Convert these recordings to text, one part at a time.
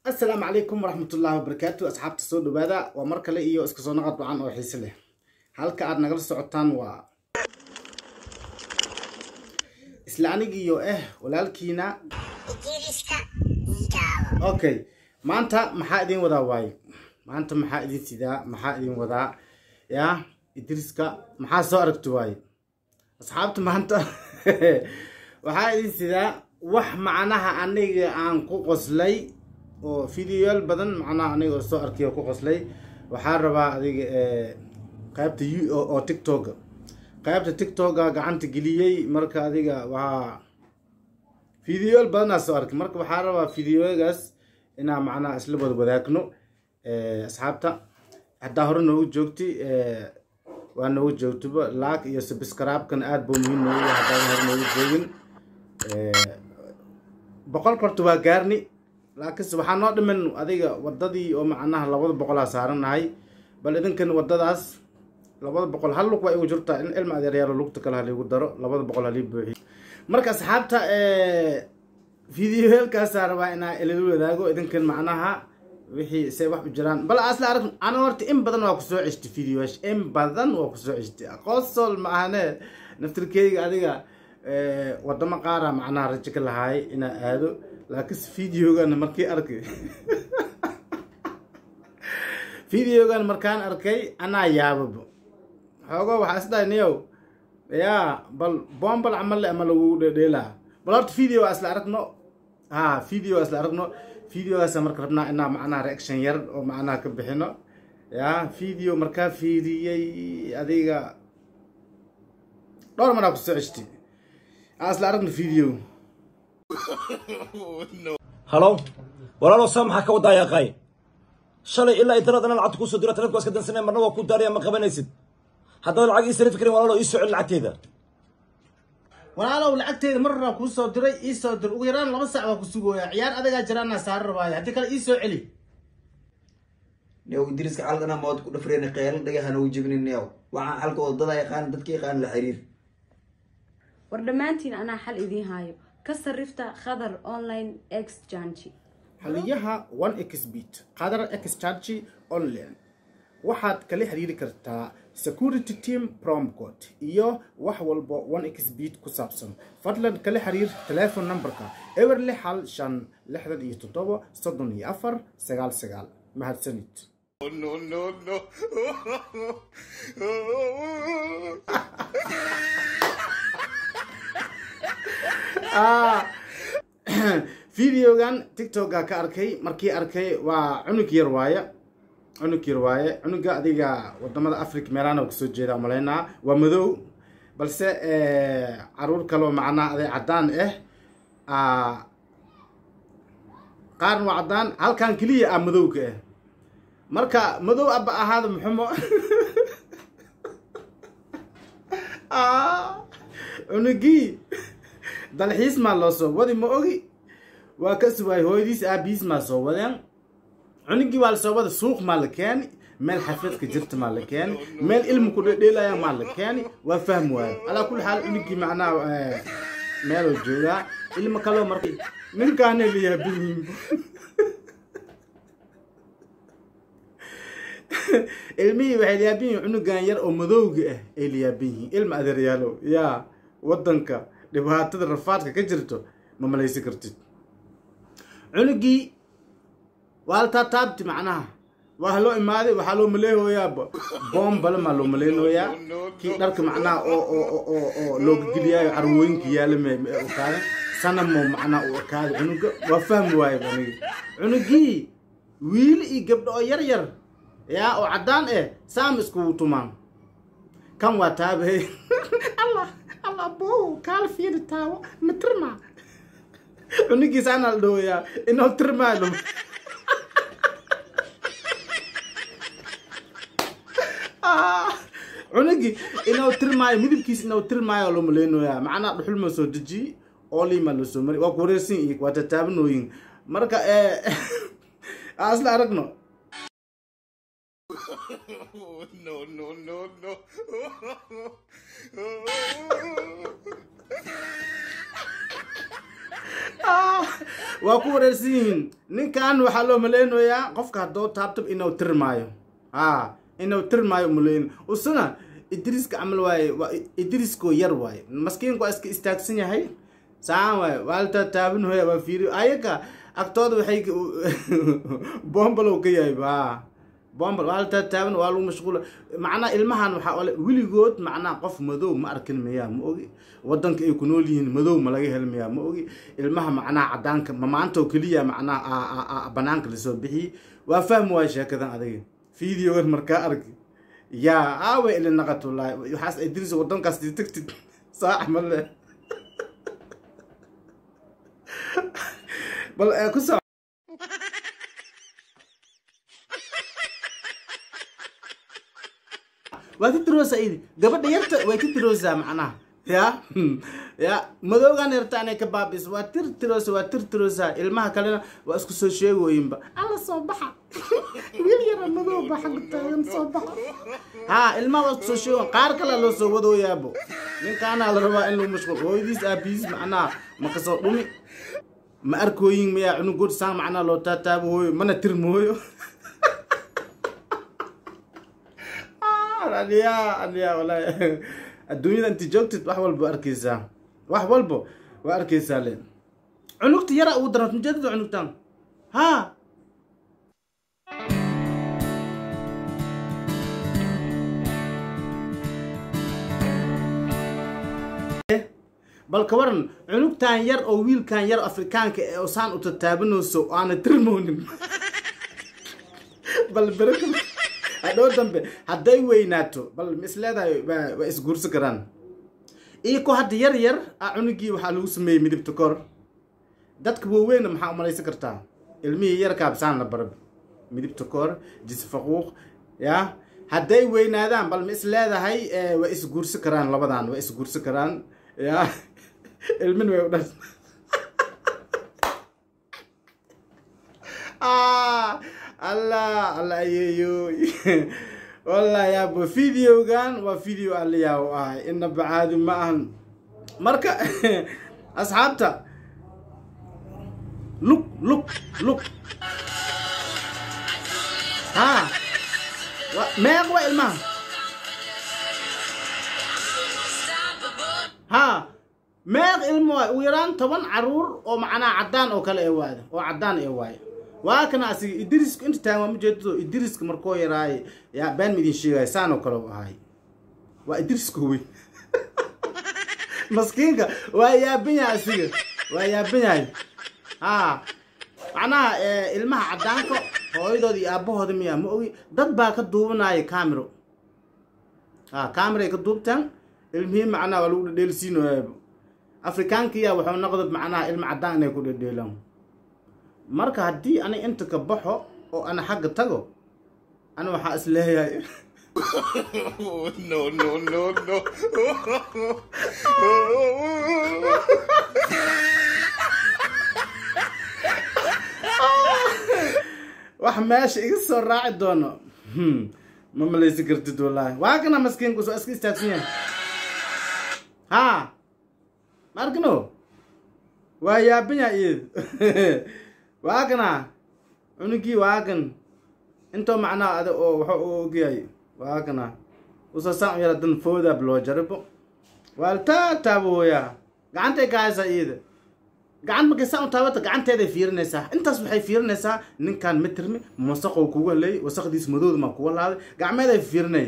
asalaamu calaykum waraxmatullaahi wabarakaatu asxaabta soo dhawaada waa mar kale iyo iska soo naqad wacan oo xiise leh halka aad nagala socotaan waa isla anigiiyo ah walaalkiina okay maanta maxaa idin wadaa waaye maanta maxaa idin sidaa maxaa idin wadaa yaa idriska maxaa soo aragti waaye asxaabta maanta waxaa idin sidaa wax macnaha aniga aan ku qoslay oo videoyaal badan macnaha aniga oo soo arkay oo ku qoslay waxaa rabaa adiga qaybta oo tiktoka qaybta tiktoka gacanta geliyey marka adiga waa videoyaal badanaa soo arkay marka waxaa rabaa videoyagaas inaa macnaha isla wada wadaagno asxaabta haddaa hore noogu joogti waa noogu joogtoba laag iyo subscribe-kan aada buu muhiim noogu yahay haddaadan hore noogu joogin boqol korta waa gaarni laakiinse waxaa noo dhiman adiga wadadii oo macnaha labada boqolaa saaranahay bal idinkan wadadaas labada boqol hal lug waa igu jirtaa in ilma adeeryaalo lugta kale haliigu daro labada boqol halii buuxiyo marka asxaabta videoyaalkaasaa rabaa inaa ilala wadaago idinkan macnaha wixii se wax u jiraan bal asla arag ana horta in badan waa kusoo ceshtay videoyash in badan waa kusoo ceshtay aqoonsol ma ahane naftirkeyga adiga wadamo qaara macnaha rajo ka lahaay inaa aado laakiinse videogan markii arkay videogan markaan arkay anaa yaababa xoogo waxaa isdhahay niyow yaa bal bombal camal le ama lagu dhedheelaa bal horta video waa isla aragno ha video waa isla aragno videogaasa marka rabnaa inaa macnaha reaction yar oo macnaha ka bixino yaa video markaa fiiriyey adiga dhowr maraa kusoo ceshtay aa isla aragno video halo walaalow saa maxaa ka wadaa yaaqaay shalay ilaa intanad anaa lacagta kusoo diro taleefka waa iska dansanaya marna waa ku daaraya ma qabanaysid haddaad lacag ii sarifi karin walaalow ii soo celi lacagteeda walaalow lacagteeda mar horaa kuu soo diray ii soo dir ugu yaraan laba sac waa ku sugooya ciyaar adagaa jiraanaa saari rabaayo haddii kale ii soo celi new idriiska xalqana mood ku dhafreen qeelan dhagahana u jebinin new waxaan xalka wadada yaqaan dadka yaqaan la xiriir war dhammaantiin anaa xal idiin haayo ka sarrifta khadar online exchange xaliyaha one xbet qadar exchange online waxaad kala xiriiri kartaa security team promcode iyo wax walba one xbet ku saabsan fadlan kala xiriir telefon numberka eber lix hal shan lixdan iyo toddoba soddon iyo afar sagaal sagaal mahadsanid videogan tiktoka ka arkay markii arkay waa cunug yar waaye cunug yar waaye cunuga adiga wadamada africa meelaana kasoo jeeda umalaynaa waa madow balse caruur kaloo macnaha aday cadaan ah qaarna waa cadaan halkan keliya ah madowka ah marka madow aba ahaada muxumo cunugii dalxiis maa loo soo wadi ma ogi waa ka suwaay hooyadiis aabihiis maa soo wadeen cunugii waa lasoo wada suuq maa la keeni meel xafidka jirta maa la keeni meel ilmu ku dhedheelaya maa la keeni waa fahmi waayo alaa kulli xaal cunugii macnaha meeloo joogaa ilmo kaloo marka ninkaana layaabiyiin ilmihii waxay layaabin yihin cunugan yar oo madowga ah ay layaabin yihiin ilma adeeryaalo yaa wadanka dhibaatada rafaadka ka jirto ma malaysi kartid cunugii waa la taataabti macnaha waa loo imaaday waxaa loo maleehooyaaba boombale maa loo maleynooyaa kii dharka macnaha oo oo oo oo looga geliyaayo carwooyinka yaala okaada sanamo macnaha u ekaaday cunuga waa fahmi waayo aniga cunugii wiili iyo gabdho oo yar yar yaa oo caddaan eh saam iskugu tumaan kan waa taabahey allah allah bow kaala fiiri taawo ma tirmaa cunigiisa anaa la dhawayaa inoo tirmaayo cunugii inuu tirmaayo midabkiisa inuu tirmaayo loo maleynoyaa macnaha dhuxul ma soo dejiyey oolimaa loo soo mari waa ku wareersan iyo waa tataabanooyin marka asla aragno no, no, no, no. waa ku wareersan yihiin ninkan waxaa loo maleynayaa qofka haddoo taabtab inuu tirmaayo ha inuu tirmaayo maleyn usuna idriiska camal waaye waa idriiskoo yar waaye maskiinku waa iska istaagsan yahay saan waaye waa la taataaban hoya waa fiiri ayaga agtooda waxay bombalow ka yahay ha bombal waa la taataaban waa lagu mashquula macnaha ilmahan waxaa ole weligood macnaha qof madow ma arkin miyaa ma ogi wadanka ay ku nool yihiin madow ma laga hel miyaa ma ogi ilmaha macnaha cadaanka ma maanta oo keliya macnaha banaanka lasoo bixiyey waa fahmi waaya sheekadan adiga videogan markaa arki yaa aawe ili naqat wallaahi waxaas idris wadankaas dii tagtid saax ma le bal ku soo waa ka tiroosaa idi gabadha yarta way ka tiroosaa macnaha ya ya madoogan yarta anay ka baabis waa tir tiroosa waa tir tiroosaa ilmaha kalena waa isku soo sheegooyinba alla soo baxa wiil yara madoo ba xagga taagan soo baxa ha ilmaha waa isku soo sheegoon qaar kale loo soo wadooyaabo ninkaanaa la rabaa in lagu mashquul hooyadiis aabihiis macnaha ma kasoo dhumi ma arkooyin miyaa cunugood saan macnaha loo taataabo hooyo mana tirmooyo aliyaa aliyaa wallaahi adduunyada inti joogtid wax walba waa arkeysaa wax walba waa arkeysaa le cunugta yara ugu daran mujeedada cunugtan ha bal ka waran cunugtan yar oo wiilkan yar afrikaanka ee saan u tataabanayso aana tirmoonin bal bereka hadhow dambe hadday weynaato bal ma is leedahay waa isguursi karaan iyako hadda yar yar a cunugii waxaa lagu sameeyey midibta kor dadka waaweyna maxaa umalaysan kartaa ilmihii yarkaabsaan la barab midibta kor jisfaquuq ya hadday weynaadaan bal ma is leedahay waa isguursi karaan labadan waa isguursi karaan ya ilmin way u dhan allah allah ayeeyo wallahi yaabo videogan waa video aliyaa u ahay inaba caadi ma ahan marka asxaabta lug lug lug ha meeq waa ilmaha ha meeq ilmo waay ugu yaraan toban caruur oo macnaha caddaan oo kale ee waada oo caddaan ee waaye waa kana asiga idriska inta taagan waa majeedado idriska markoo yaraaye yaa baan midin sheegaya saan oo kale u ahay waa idriska wey maskiinka waa yaaban yahay asiga waa yaaban yahay ha macnaha ilmaha caddaanka hooyadooda iyo aabahooda miyaa ma ogi dad baa ka duubanaya camero ha cameray ka duubtaan ilmihii macnaha waa lagu dhedheelsiinoyaaba afrikaankiya wuxuu noqda macnaha ilma caddaan inay ku dhedheelaan marka haddii ani inta ka baxo oo ana xagga tago ana waxaa is leeyahay no, no, no, no. wax meesha iga soo raaci doono ma malaysi kartid wallaahi waa kana maskiinku soo iska istaagsan yahay ha ma arkino waa yaaban yahay iyad waa kana cunugii waa kan intoo macnaha ada oo waxa uu ogyahay waa kana usoo saan u yara dan foodaab loo jaribo waa la taataabo hooyaa gacantay ka haysaa iyada gacan markay saan u taabata gacanteeday fiirinaysaa intaas waxay fiirinaysaa ninkan ma tirmi wasaqow kuga leey wasaqdiis madowda maa kuga laaday gacmeeday fiirinay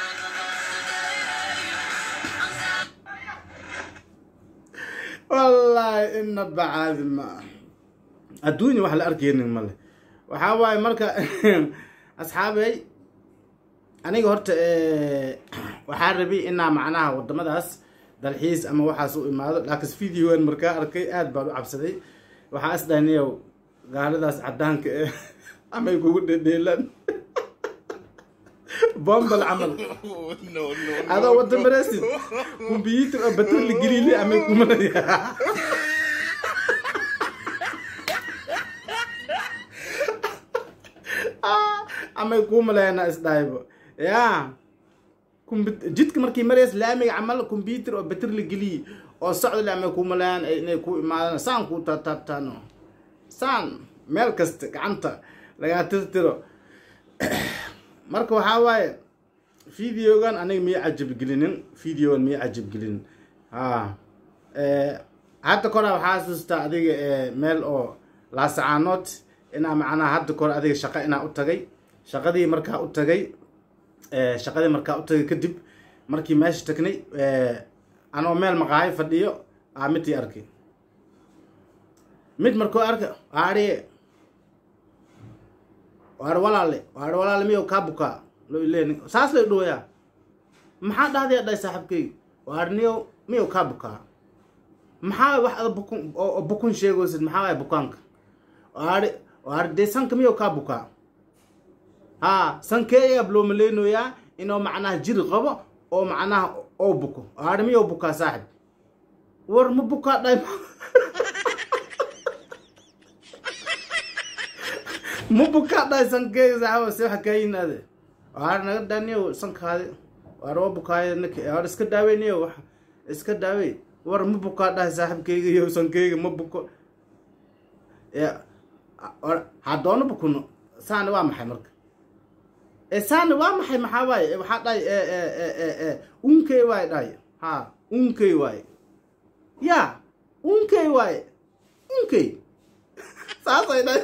wallaahi inaba caadi ma ah adduunya wax la arkaynin male waxaa waaye marka asxaabey aniga horta waxaa rabay inaa macnaha wadamadaas dalxiis ama waxaas u imaado laakiin videogan markaa arkay aad baan u cabsaday waxaa is dhahniyow gaaladaas caddaanka eh amay kugu dhedheelaan bombal camal no, no, adoo wada mareysid kumbiyuutar oo batar la gelile amay kumalaya amay kuu maleena isdhahaybo ya jidka markii marays laamiga camal combyuter oo batar la geliye oo socdale amay kuu maleeyaan inay ku imaadaan saan kuu taataabtaano saan meel kasta gacanta lagaa tirtiro marka waxaa waaye videogan aniga miya cajabgelinin videogan miya cajabgelinin ha hadda kora waxaa xasuustaa adiga meel oo laasacaanood inaa macnaha hadda kore adiga shaqo inaa u tagay shaqadii markaa u tagay shaqadii markaa u tagay kadib markii meesha tagnay anoo meel maqaayo fadhiyo aa midii arkay mid markuu arka aadhiye waar walaale waar walaale miyow kaa bukaa lo ileen saas lay dhooyaa maxaa dhahday dhahay saaxiibkayga waar niyow miyow kaa bukaa maxaa wax ada bukun oo bukun sheegaysid maxaa waaya bukaanka waari waari dee sanka miyow kaa bukaa haa sankeeyaa loo maleynayaa inuu macnaha jiri qabo oo macnaha oo buko waari miyow bukaa saaxib war ma bukaa dhahay ma bukaa dhahay sankeega saaxiba se waxa kaa yimaade waari naga dhaniyow sankaadi waar waa bukaayo ninka waar iska daaweyniyo wax iska daawey war ma bukaa dhahay saaxiibkayga iyo sankeyga ma buko haddoona bukuno saani waa maxay marka saani waa maxay maxaa waaye waxaa dhahay unkey waaye dhahay ha unkey waaye ya unkey waaye unkey saasay dhahay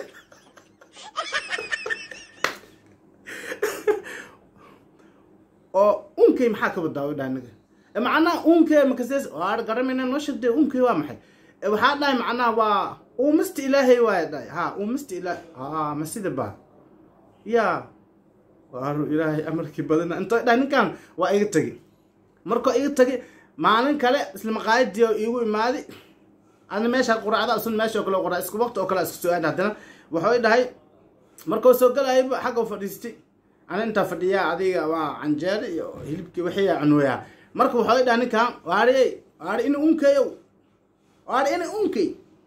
oo unkey maxaa ka badaawo dhahay niga macnaha unkee makasees waar garamayna noo sheegtay unkee waa maxay waxaa dhahay macnaha waa uumista ilaahay waaya dhahay ha uumista ilaah ha ma sida ba ya waaru ilaahay amarkii badana intoo dhahay ninkan waa iga tegi markoo iga tegi maalin kale isla maqaayadii oo iigu imaadi ana meesha quraacda sun meesha oo kale qoraa isku waqti oo kale isku soo aad haddana wuxuu dhahay markuu soo galayba xagga fadhiistay ana intaa fadhiyaa adiga waa canjeero iyo hilibkii wixiiyaa cunooyaa marka waxay dhaha ninkan waari waari ina unkayow waari ina unkay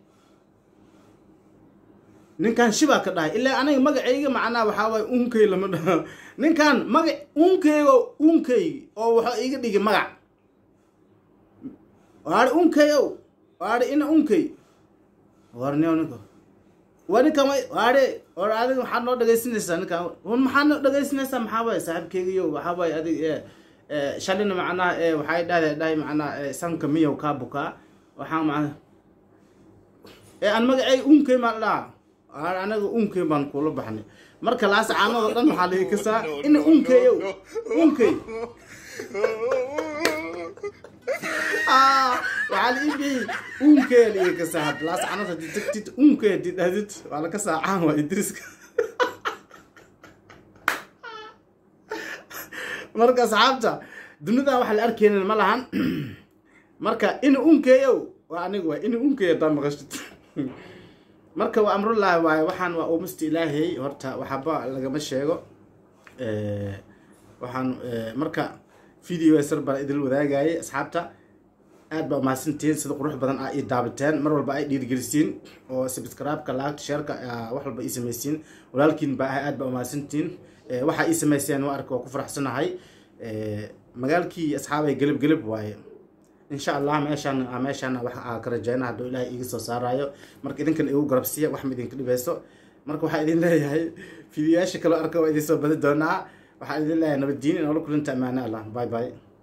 ninkan shibaa ka dhahay ilaa aniga magacayga macnaha waxaa waaye unkay lama dhaho ninkan magac unkaygo unkaygi oo waxaa iga dhigi magac waari unkayow waari ina unkay warniyo ninka waa ninkan waari war adiga maxaad noo dhagaysanaysaa ninkan maxaad noo dhagaysanaysaa maxaa waaye saaxiibkaygiyo waxaa waaye adiga shalina macnaha waxay dhahday dhahay macnaha sanka miyow kaa bukaa waxaa macnaha ee aan magacay unkay maan dhaha anaga unkay baan kula baxnay marka laas caanado dhan waxaa lagi kasaa ina unkayow unkay waxaa la iibiyey unkay lagi kasaa hadda laas caanad hadii tagtid unkay hadii dhahdid waa la kasaa caan waa idriska marka asxaabta dunidan waxa la arkeynin ma lahan marka ina unkeeyow waa aniga waay ina unkeeyo hadaa maqashid marka waa amrullaahi waaye waxaan waa uumista ilaahay horta waxaba lagama sheego waxaan marka video sar baan idil wadaagayay asxaabta aad baa umahadsantihiin sida qurux badan aa ii daabateen mar walba ay dhiirigelisiin oo subscribe-ka laagta sheerka wax walba ii samaysiin walaalkiin baa ahay aad baa umahadsantihiin waxaa ii samayseen waa arka waa ku faraxsanahay magaalkii asxaabay gelib gelib waaye insha allah meeshaan meeshaan wax aa ka rajeyna hadduu ilaahay iiga soo saarayo marka idinkan igu garabsiiya wax ma idinka dhibeyso marka waxaa idin leeyahay fidiyaasha kaloo arka waa idin soo badi doonaa waxaa idin leeyahay nabaddiin inoola kulinta ammaano allah bye bye